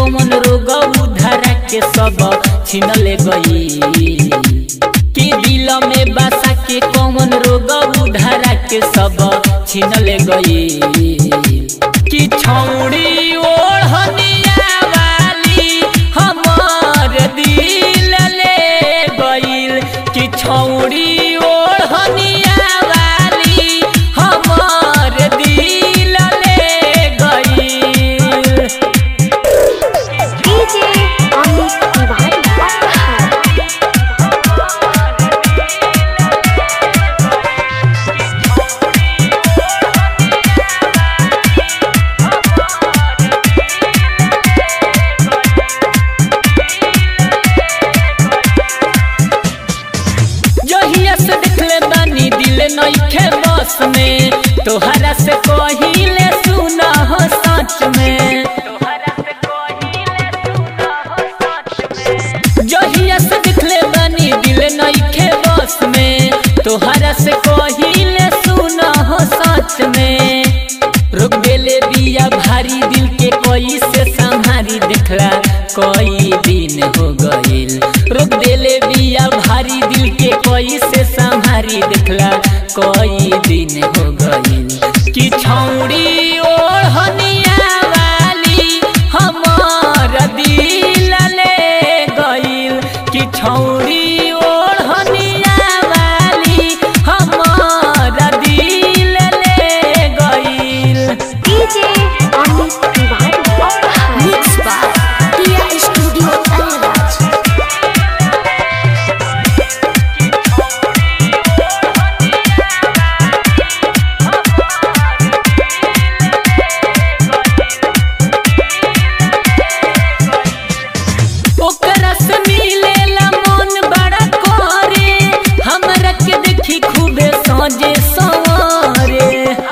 कौन रोग उधारा के सब छीन ले गई कि दिल में बसा के कौन रोग उधारा के सब छीन ले गई कि छौड़ी ओढ़निया वाली हमार दिल ले गईल कि छौड़ी ओढ़निया वाली हमार दिल ले गईल DJ Amit Tiwari Apahar. जहिया से देखले बानी दिल नइखे बस में तोहरा से कहिले सुना हो सच में जहिया से देखले बानी दिल नइखे बस में तोहरा से कहिले सुना हो सच में रोक देले बिया भारी दिल के कोई से संहारी देखला कोई दिन हो गईल रोक देले बिया भारी दिल के कोई से संहारी देखला कोई दिन हो गईल कि छौड़ी ओढ़निया वाली हमार दिल ले गईल कि छौड़ी ओढ़निया वाली हमार दिल ले गईल DJ Amit Tiwari Apahar. Mixed by Tia Studio Alraj. ओकरा से मिलेला मन बड़ा करे हमरा के देखी खूबे सजे सवारे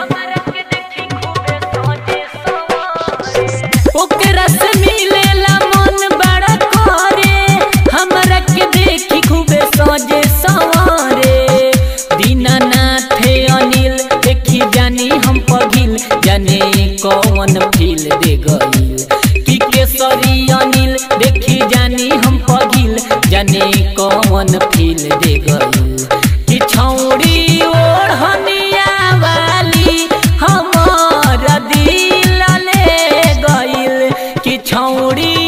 ओकरा से मिलेला मन बड़ा करे हमरा के देखी खूबे सजे सवारे दीनानाथ अनिल देखी जानी हम पगिल जाने कौन फील दे गईल कि केसरी अनिल देखी जानी हम पगिल जाने कौन फील दे गईल कि छौड़ी ओढ़निया वाली हमार दिल ले गईल कि छौड़ी